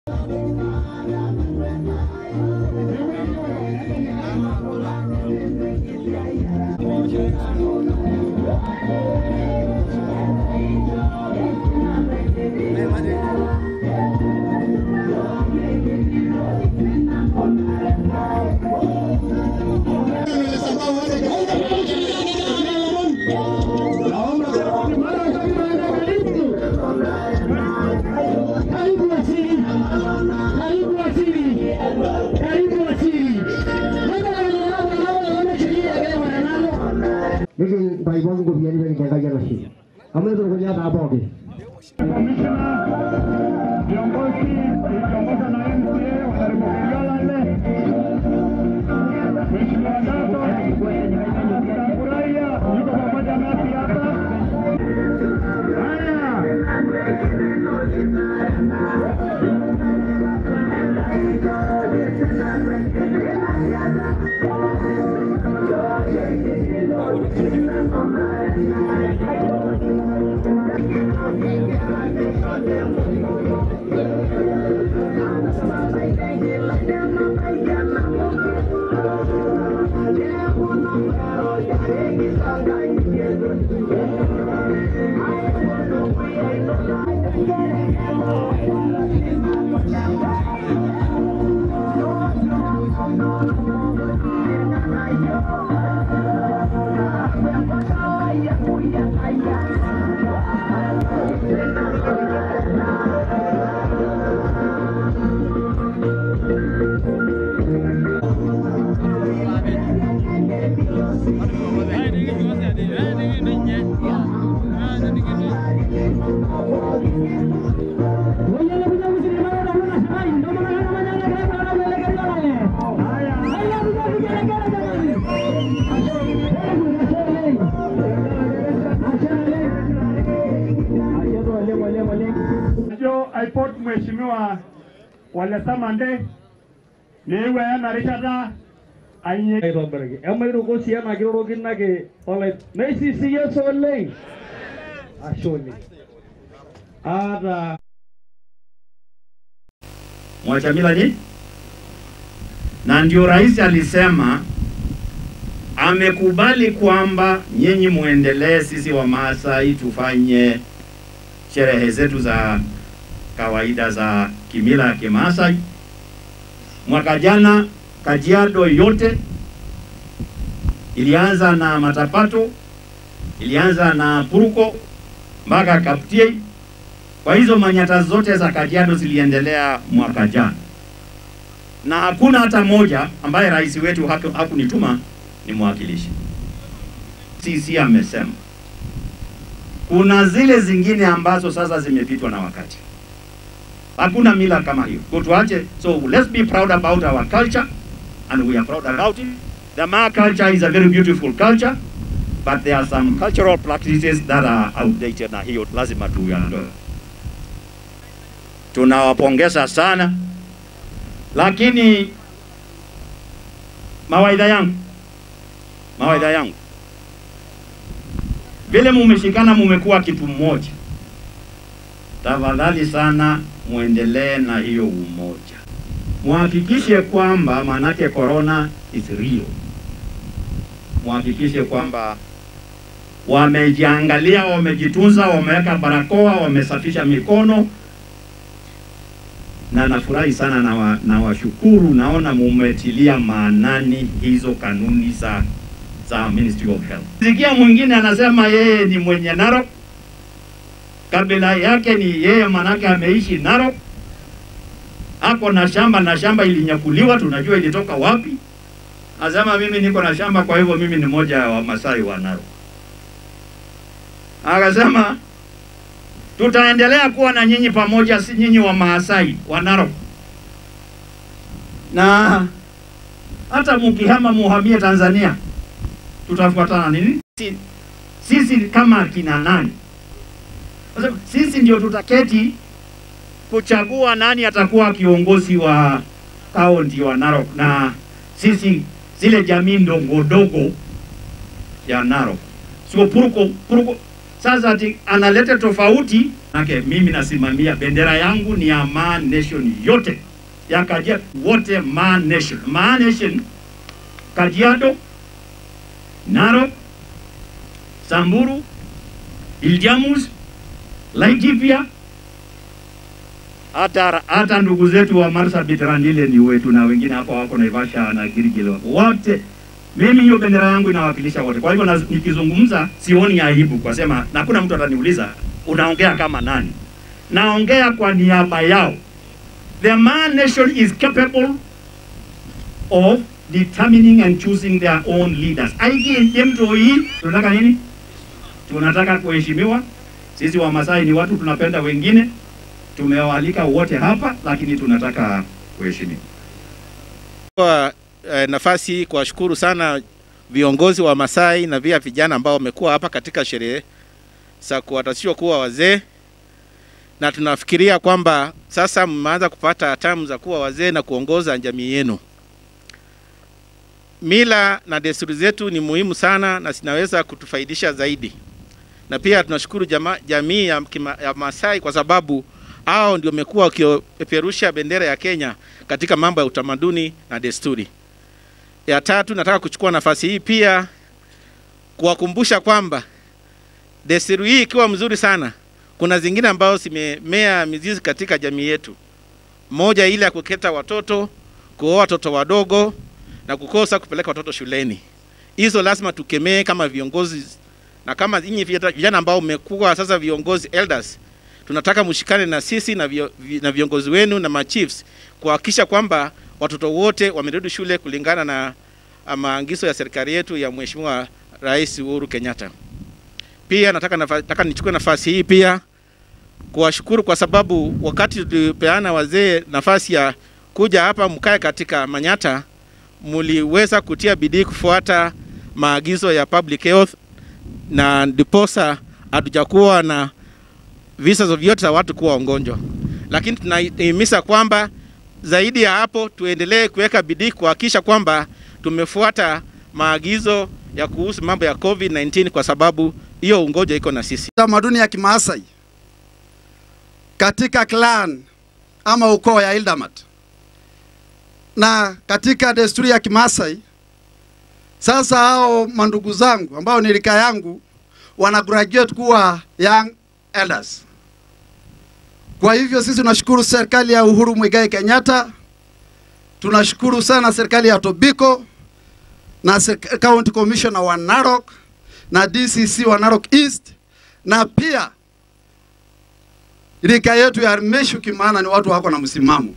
Karibu waziri, karibu waziri, karibu waziri. Niki baibon ko biyan ben kaya kaya nasi. Kami tu kerja tak apa ke? Kamishna viongozi ikiongozwa na MCA wa karibu Kigalale, Mheshimiwa Dato tutafurahia yuko pamoja nasi hapa. Haya, jo aipot Mheshimiwa Wale Samande niwe ena rishata ainye aitobiraki emairuko sii ena kirorokinake olai naisisiyie sa oleng ashe oleng aata Mwachamila ni na ndio rais alisema amekubali kwamba nyinyi muendelee, sisi wa Maasai tufanye sherehe zetu za kawaida za kimila ya Kimaasai. Mwaka jana Kajiado yote ilianza na Matapato, ilianza na Puruko mpaka Kaptiei. Kwa hizo manyata zote za Kajiado ziliendelea mwaka jana, na hakuna hata moja ambaye rais wetu haku- hakunituma ni mwakilishi. Sisi amesema kuna zile zingine ambazo sasa zimepitwa na wakati. Hakuna mila kama hiyo, Kwa tuache. So let's be proud about our culture and we are proud about it. The Maa culture is a very beautiful culture but there are some cultural practices that are outdated, na hiyo lazima tuiondoe. Tunawapongeza sana, lakini mawaidha yangu mawaidha yangu vile mumeshikana, mumekuwa kitu mmoja, tafadhali sana muendelee na hiyo umoja, muhakikishe kwamba manake corona is real, muhakikishe kwamba wamejiangalia, wamejitunza, wameweka barakoa, wamesafisha mikono, na nafurahi sana na, wa, na washukuru, naona mumetilia maanani hizo kanuni za za Ministry of Health. Sikia mwingine anasema yeye ni mwenye Narok, kabila yake ni yeye, manake ameishi Narok, ako na shamba na shamba ilinyakuliwa, tunajua ilitoka wapi. Anasema mimi niko na shamba, kwa hivyo mimi ni moja wa Wamasai wa Narok. Akasema tutaendelea kuwa na nyinyi pamoja, si nyinyi wa Maasai wa Narok, na hata mukihama muhamie Tanzania tutafuatana nini? Si- Sisi kama akina nani? Kwa sababu Sisi ndio tutaketi kuchagua nani atakuwa kiongozi wa kaunti wa Narok, na sisi zile jamii ndogo ndogo ya Narok, sio Puruko. Puruko Sasa ati analeta tofauti nake, mimi nasimamia bendera yangu ni ya Maa Nation yote ya Kajiado, wote Maa Nation. Maa Nation Kajiado, Narok, Samburu, Iljamus, Laikipia, hata hata ndugu zetu wa Marsabit Randile ni wetu na wengine hapo wako Naivasha na Girigil wote. Mimi hiyo bendera yangu inawakilisha wote. Kwa hivyo na- nikizungumza sioni aibu kwa sema, na hakuna mtu ataniuliza unaongea kama nani. Naongea kwa niaba yao. The Maa Nation is capable of determining and choosing their own leaders. Aiki mtu hii tunataka nini? Tunataka kuheshimiwa. Sisi wa Masai ni watu tunapenda wengine, tumewaalika wote hapa, lakini tunataka kuheshimiwa. Kwa eh, nafasi hii kuwashukuru sana viongozi wa Masai na pia vijana ambao wamekuwa hapa katika sherehe za kuwatasishwa kuwa wazee, na tunafikiria kwamba sasa mmeanza kupata hatamu za kuwa wazee na kuongoza jamii yenu. Mila na desturi zetu ni muhimu sana na zinaweza kutufaidisha zaidi, na pia tunashukuru jama, jamii ya, kima, ya Masai kwa sababu hao ndio wamekuwa wakipeperusha bendera ya Kenya katika mambo ya utamaduni na desturi. Ya tatu, nataka kuchukua nafasi hii pia kuwakumbusha kwamba desturi hii ikiwa mzuri sana, kuna zingine ambazo zimemea mizizi katika jamii yetu. Moja ile ya kuketa watoto, kuoa watoto wadogo na kukosa kupeleka watoto shuleni. Hizo lazima tukemee kama viongozi na kama nyinyi vijana ambao mmekuwa sasa viongozi elders, tunataka mshikane na sisi na, vio, vi- na viongozi wenu na machiefs kuhakikisha kwamba watoto wote wamerudi shule kulingana na ah, maagizo ya serikali yetu ya Mheshimiwa Rais Uhuru Kenyatta. Pia nataka, nafa, nataka nichukue nafasi hii pia kuwashukuru kwa sababu wakati tulipeana wazee nafasi ya kuja hapa mkae katika Manyata, mliweza kutia bidii kufuata maagizo ya public health na ndiposa hatujakuwa na visa vyote za watu kuwa wagonjwa, lakini tunahimiza kwamba zaidi ya hapo tuendelee kuweka bidii kuhakikisha kwamba tumefuata maagizo ya kuhusu mambo ya COVID-19 kwa sababu hiyo ugonjwa iko na sisi. tamaduni ya Kimaasai katika clan ama ukoo ya Ildamat na katika desturi ya Kimaasai. Sasa hao mandugu zangu ambao ni rika yangu wana graduate kuwa young elders. Kwa hivyo sisi tunashukuru serikali ya Uhuru Muigai Kenyatta, tunashukuru sana serikali ya Tobiko na serika- county commissioner wa Narok na DCC wa Narok East na pia rika yetu ya Meshuki, maana ni watu wako na msimamo.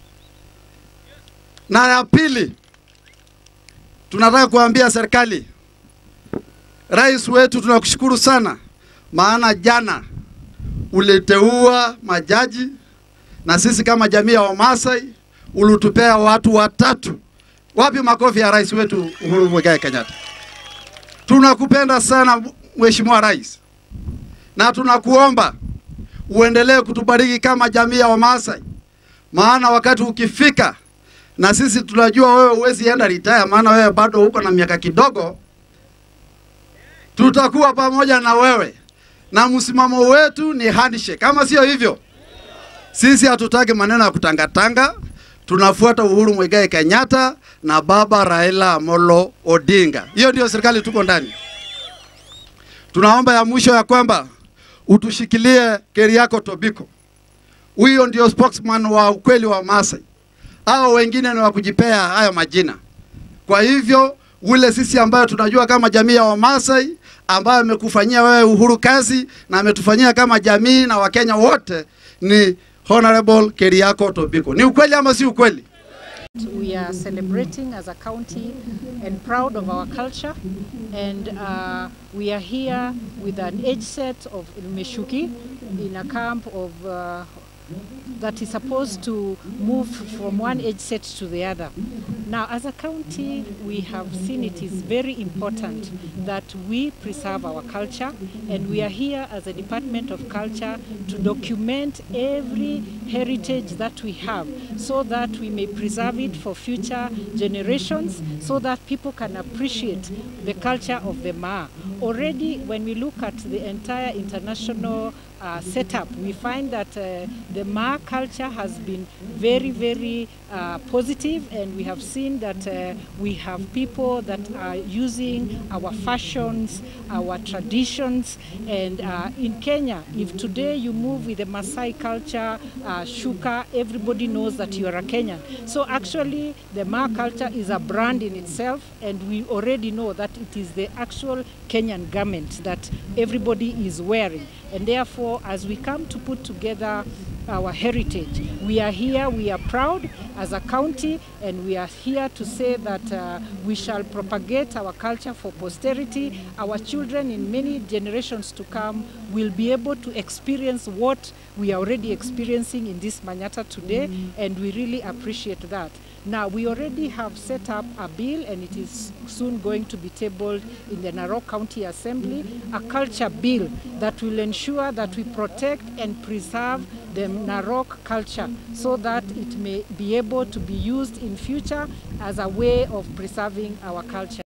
Na ya pili, tunataka kuambia serikali, rais wetu, tunakushukuru sana, maana jana uliteua majaji na sisi kama jamii ya Wamasai ulitupea watu watatu. Wapi makofi ya rais wetu Uhuru Muigai Kenyatta? Tunakupenda sana Mheshimiwa Rais, na tunakuomba uendelee kutubariki kama jamii ya Wamasai, maana wakati ukifika, na sisi tunajua wewe huwezi enda retire, maana wewe bado uko na miaka kidogo, tutakuwa pamoja na wewe, na msimamo wetu ni handshake. Kama sio hivyo, sisi hatutaki maneno ya kutangatanga, tunafuata Uhuru Muigai Kenyatta na baba Raila Amolo Odinga. Hiyo ndio serikali tuko ndani. Tunaomba ya mwisho ya kwamba utushikilie Keriako Tobiko. Huyo ndio spokesman wa ukweli wa Masai. Hao wengine ni wa kujipea hayo majina. Kwa hivyo ule sisi ambayo tunajua kama jamii ya Wamasai ambayo amekufanyia wewe Uhuru kazi na ametufanyia kama jamii na Wakenya wote ni Honorable Keriako Tobiko. Ni ukweli ama si ukweli? We are celebrating as a county and proud of our culture. And uh, we are here with an age set of Meshuki in a camp of uh, that is supposed to move from one age set to the other. Now, as a county, we have seen it is very important that we preserve our culture, and we are here as a Department of Culture to document every heritage that we have so that we may preserve it for future generations so that people can appreciate the culture of the Maa. Already, when we look at the entire international uh, setup, we find that uh, the Maa culture has been very, very uh, positive, and we have seen that uh, we have people that are using our fashions, our traditions, and uh, in Kenya, if today you move with the Maasai culture, uh, shuka, everybody knows that you are a Kenyan. So actually, the Maa culture is a brand in itself, and we already know that it is the actual Kenyan garment that everybody is wearing. And therefore, as we come to put together our heritage. We are here, we are proud as a county, and we are here to say that uh, we shall propagate our culture for posterity. Our children in many generations to come will be able to experience what we are already experiencing in this Manyata today, and we really appreciate that. Now, we already have set up a bill, and it is soon going to be tabled in the Narok County Assembly, a culture bill that will ensure that we protect and preserve the Narok culture so that it may be able to be used in future as a way of preserving our culture.